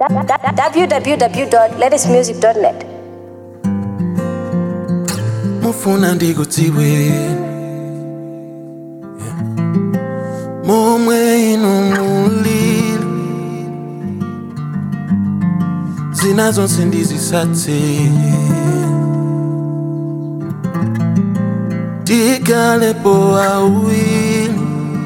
www.latestmusic.net. mufuna ndikudziwe momwe inu mulili zina zonse ndizisatse tikalepo awiri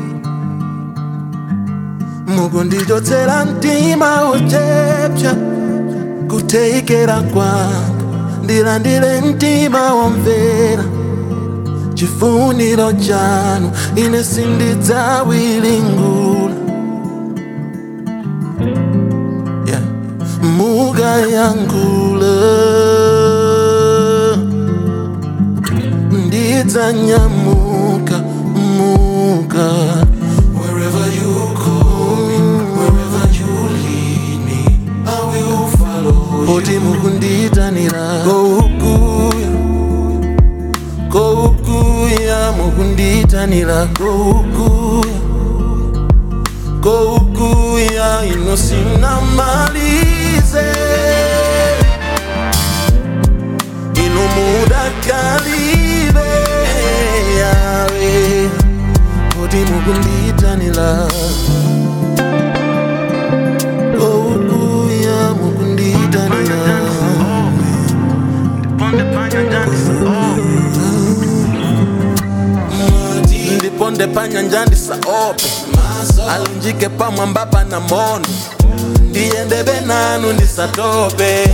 mukundichotsera mtima uchepcha kutheikera kwanga ndilandire mtima womvera chifuniro chanu ine sindidzawilingula yeah. mukayankhula ndidzanyamuka muka wherever you call me wherever you lead me i will follow you oti mukunditanira koukuya koukuya mukunditanira koukuya koukuya inosina malize ino mudakalibe yawe oti mukunditanira koukuya mukunditanira ndiponde panyanja ndisaope alunjike pamwamba pana mondo ndiyendebe nanu ndisatope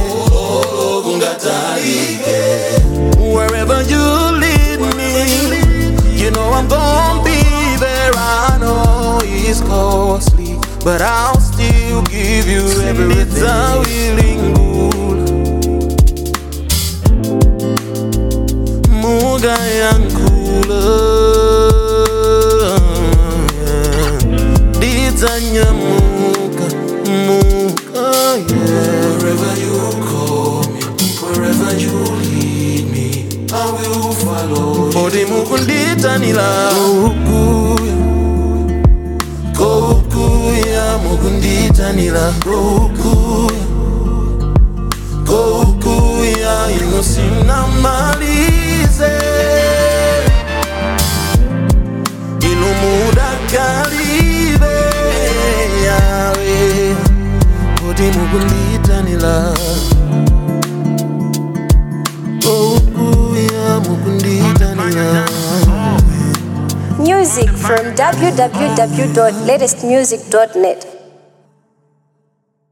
wherever you lead me you know i'm gonna be there i know it's costly but i'll still give you everything muga yankula ndidzanyamuka muka wherever you call me wherever you lead me i will follow odi mukunditanira koukuya koukuya mukunditanira koukuya koukuya inosina malize ino mudakalibe yawe kuti mukunditanira koukuya mukunditanira Music from www.latestmusic.net.